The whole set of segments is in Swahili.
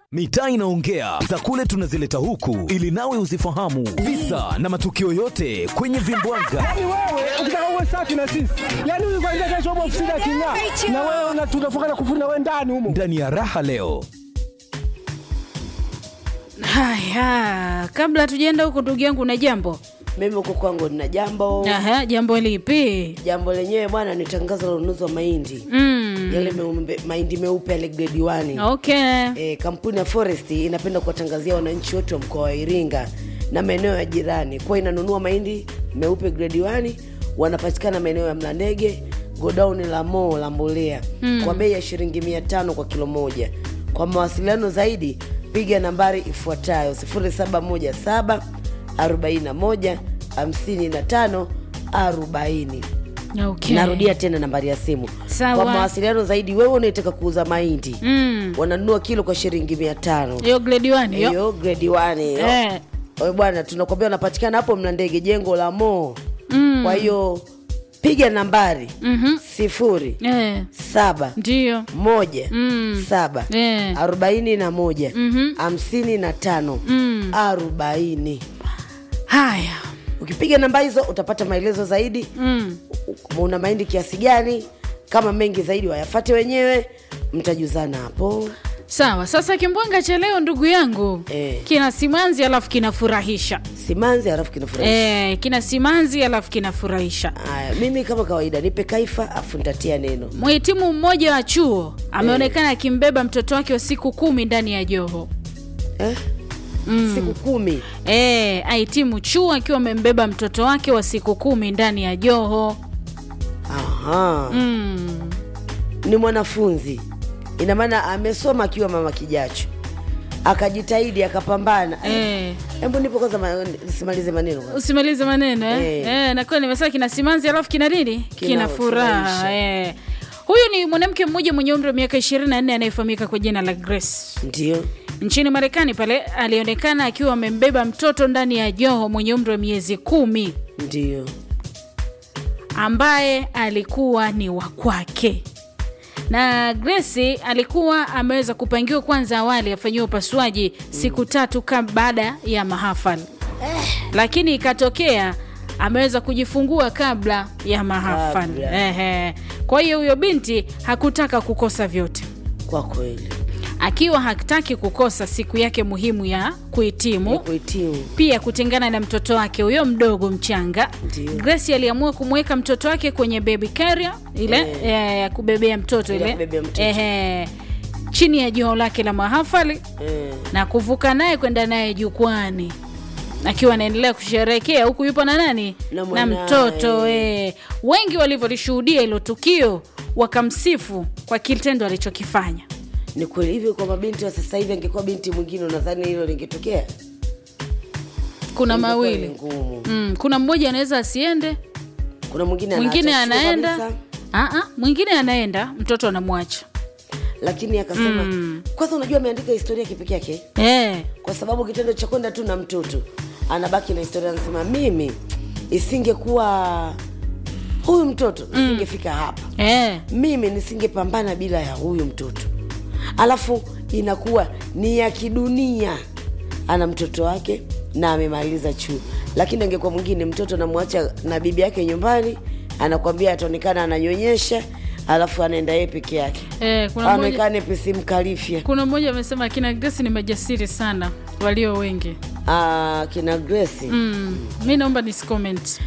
Mitaa inaongea za kule tunazileta huku ili nawe uzifahamu visa na matukio yote kwenye vimbwaga. Yaani wewe ukitaka uwe safi na sisi, yaani huyu kwanza kesho upo ofisini aking'aa, na wewe una- tunafunga na kufuna wewe ndani humo. Ndani ya raha leo Haya, kabla tujaenda huko, ndugu yangu, na jambo Mimi huko kwangu nina jambo. Aha, jambo lipi? Jambo lenyewe bwana ni tangazo la ununuzi wa mahindi Mm. yale meumbe, mahindi meupe yale grade 1. Okay. E, kampuni ya Forest inapenda kuwatangazia wananchi wote wa mkoa wa Iringa na maeneo ya jirani kuwa inanunua mahindi meupe grade 1 wanapatikana maeneo ya Mlandege, godown la Mo la mbolea mm. kwa bei ya shilingi 500 kwa kilo moja. Kwa mawasiliano zaidi piga nambari ifuatayo 0717 41 55 40. Okay. Narudia tena nambari ya simu Sawa. kwa mawasiliano zaidi. Wewe unaitaka kuuza mahindi Mm. wananunua kilo kwa shilingi mia tano Hiyo grade 1 hiyo. hiyo grade 1 hiyo Eh. Oe bwana, tunakwambia wanapatikana hapo Mlandege, jengo la Mo. Mm. Kwa hiyo piga nambari Mhm. sifuri Eh. saba Ndio. moja Mm. saba Eh. arobaini na moja Mhm. hamsini na tano Mm. arobaini. Haya. Ukipiga namba hizo utapata maelezo zaidi Mm. una mahindi kiasi gani. Kama mengi zaidi wayafate wenyewe, mtajuzana hapo. Sawa, sasa kimbwanga cha leo ndugu yangu Eh. kina simanzi alafu kinafurahisha. Simanzi halafu kinafurahisha. Eh, kina simanzi alafu kinafurahisha. Haya, mimi kama kawaida nipe kaifa afu nitatia neno. Mhitimu mmoja wa chuo ameonekana akimbeba mtoto wake wa siku kumi ndani ya joho. Eh? Siku kumi. E, ahitimu chuo akiwa amembeba mtoto wake wa siku kumi ndani ya joho. Aha. Mm. Ni mwanafunzi, ina maana amesoma akiwa mama kijacho, akajitahidi akapambana. E, Hebu nipo kwanza, ma- simalize maneno kwanza. usimalize maneno eh? Eh. E, nakuwa nimesema kina simanzi alafu kina nini? Kina furaha furahisha. e. Huyu ni mwanamke mmoja mwenye umri wa miaka 24 anayefahamika kwa jina la Grace. Ndio. Nchini Marekani pale alionekana akiwa amembeba mtoto ndani ya joho mwenye umri wa miezi kumi Ndio. ambaye alikuwa ni wa kwake na Grace alikuwa ameweza kupangiwa kwanza awali afanyiwe upasuaji siku tatu kama baada ya mahafali lakini ikatokea ameweza kujifungua kabla ya mahafali Kabla. Ehe. kwa hiyo huyo binti hakutaka kukosa vyote Kwa kweli. akiwa hataki kukosa siku yake muhimu ya kuhitimu Ni kuhitimu. pia kutengana na mtoto wake huyo mdogo mchanga Ndiyo. grace aliamua kumweka mtoto wake kwenye baby carrier ile eh, ya kubebea mtoto Ile ya ile kubebea mtoto. Ehe. chini ya joho lake la mahafali Eh. na kuvuka naye kwenda naye jukwani akiwa anaendelea kusherehekea huku yupo na nani Na na mwanaye. mtoto eh. wengi walivyolishuhudia hilo tukio wakamsifu kwa kitendo alichokifanya Ni kweli hivyo, kwa mabinti wa sasa hivi, angekuwa binti mwingine, unadhani hilo lingetokea? kuna Ingekuwa ni mawili ngumu. mm, kuna mmoja anaweza asiende Kuna mwingine mwingine anaacha shule anaenda kabisa, Aa, mwingine anaenda mtoto anamwacha lakini akasema kwanza, unajua ameandika historia kipekee yake eh. kwa sababu kitendo cha kwenda tu na mtoto anabaki na historia, anasema mimi isingekuwa huyu mtoto nisingefika hapa, Eh. mimi nisingepambana bila ya huyu mtoto. Alafu inakuwa ni ya kidunia, ana mtoto wake na amemaliza chuo, lakini angekuwa mwingine, mtoto namwacha na bibi yake nyumbani, anakwambia ataonekana ananyonyesha, alafu anaenda yeye peke yake, Eh, kuna mmoja aonekane pesi mkalifya. kuna mmoja amesema akina Grace ni majasiri sana walio wengi Ah, kina Grace mm. mi naomba nisicomment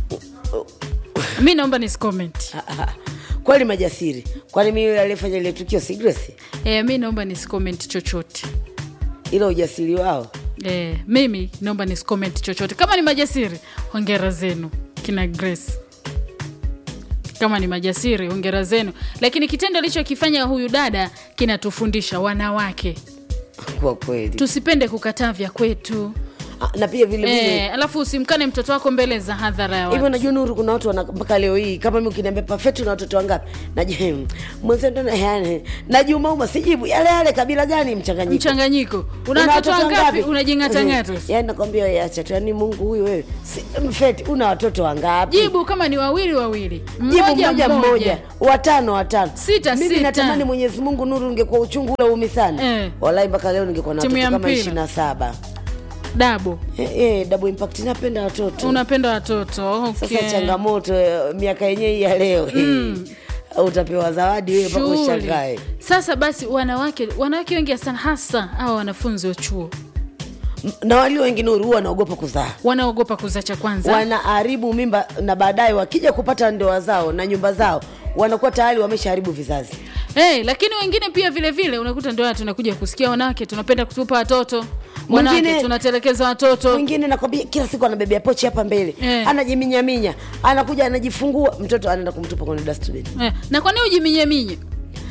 mi naomba nisicomment kweli majasiri. Kwani mimi yule aliyefanya ile tukio si Grace? eh, mi naomba nisicomment chochote Ila ujasiri wao eh, mimi naomba nisicomment chochote kama ni majasiri hongera zenu kina Grace kama ni majasiri hongera zenu lakini kitendo alichokifanya huyu dada kinatufundisha wanawake kwa kweli. tusipende kukataa vya kwetu Ah, na pia vile vile Eh, alafu usimkane mtoto wako mbele za hadhara ya hivyo watu. najua nuru kuna watu wana mpaka leo hii kama mi ukiniambia pafeti na watoto wangapi najua mwenzendo najumauma sijibu yale yale kabila gani mchanganyiko Mchanganyiko. Una watoto wangapi? Unajing'atang'ata. yani nakwambia wewe acha tu yani mungu huyu wewe si, mfeti una watoto wangapi Jibu kama ni wawili wawili. jibu mmoja mmoja watano watano Sita, mimi sita. natamani mwenyezi mungu nuru ungekuwa uchungu ule umi sana Eh. walai mpaka leo ningekuwa na Timu watoto ya kama mpira. ishiri na saba Dabo. eh, eh, double impact napenda watoto Unapenda watoto. Okay. sasa changamoto eh, miaka yenyewe hii ya leo mm. utapewa zawadi wewe mpaka Shughuli. ushangae Sasa basi wanawake wanawake wengi sana hasa hawa wanafunzi wa chuo M- na walio wengi nuru huwa wanaogopa kuzaa wanaogopa kuzaa cha kwanza. wanaharibu mimba na baadaye wakija kupata ndoa zao na nyumba zao wanakuwa tayari wameshaharibu vizazi Hey, lakini wengine pia vile vile unakuta ndio tunakuja kusikia wanawake tunapenda kutupa watoto wanawake Mwingine- tunatelekeza watoto mwingine nakwambia kila siku anabebea pochi hapa mbele Eh. anajiminyaminya anakuja anajifungua mtoto anaenda kumtupa kwenye dustbin eh, na kwa nini ujiminyeminye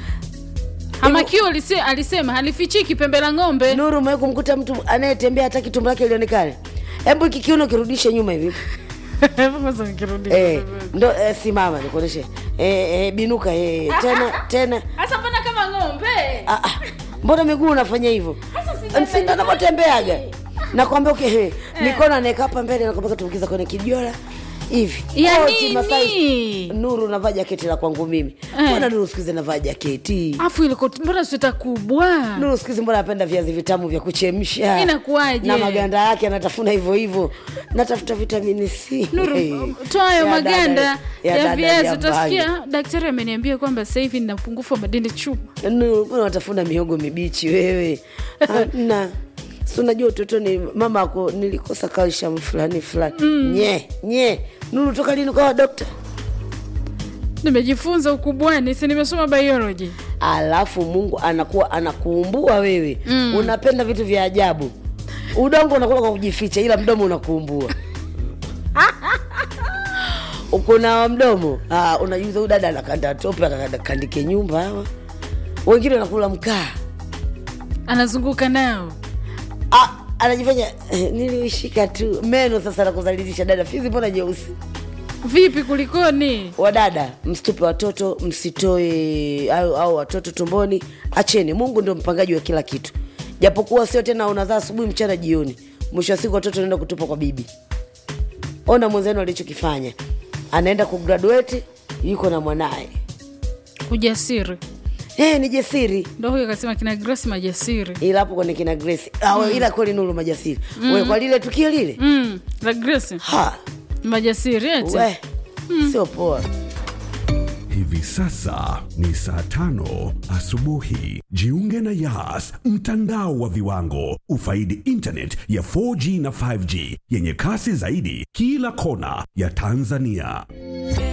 hamakio alise, alisema halifichiki pembe la ng'ombe nuru umewahi kumkuta mtu anayetembea hataki tumbo lake lionekane hebu hiki kiuno kirudishe nyuma hivi Kwanza nikirudi. eh, ndo eh, simama nikuoneshe eh, eh, binuka eh, tena tena Sasa mbona kama ng'ombe Ah, ah, mbona miguu unafanya hivyo sijui msindo anavyotembeaga nakwambia okay, he, mikono anaeka hapa mbele nakwambia tumbukiza kwenye kijola hivi Ya Koti, nini? masaji. nuru unavaa jaketi la kwangu mimi Eh. mbona nuru siku hizi navaa jaketi afu ile koti mbona sweta kubwa nuru siku hizi mbona napenda viazi vitamu vya kuchemsha Inakuwaje? na maganda yake anatafuna hivyo hivyo natafuta vitamini c Nuru, Hey. toa hayo Ya maganda dada- ya, dada viazi jamani. utasikia daktari ameniambia kwamba sasa hivi nina upungufu wa madini chuma Nuru, mbona unatafuna mihogo mibichi wewe na si unajua utotoni mama ako nilikosa calcium fulani fulani nye nye nuru toka lini ukawa dokta nimejifunza ukubwani si nimesoma biology alafu mungu anakuwa anakuumbua wewe mm. unapenda vitu vya ajabu udongo unakula kwa kujificha ila mdomo unakuumbua ukuna mdomo ah, unajuza huyu dada anakanda tope akakandike nyumba hawa wengine wanakula mkaa anazunguka nao ah, anajifanya eh, niliishika tu meno sasa nakuzalilisha dada fizi mbona nyeusi vipi kulikoni wadada msitupe watoto msitoe au, au watoto tumboni acheni mungu ndio mpangaji wa kila kitu japokuwa sio tena unazaa asubuhi mchana jioni mwisho wa siku watoto naenda kutupa kwa bibi ona mwenzenu alichokifanya anaenda kugraduate yuko na mwanaye ujasiri hey, ni jasiri ndo huyo akasema kina grace majasiri ila hapo kwenye kina grace mm. ila kweli nuru majasiri mm. we kwa lile tukio lile mm, la grace ha majasiri eti we sio poa Hivi sasa ni saa tano asubuhi. Jiunge na Yas, mtandao wa viwango. Ufaidi internet ya 4G na 5G yenye kasi zaidi kila kona ya Tanzania.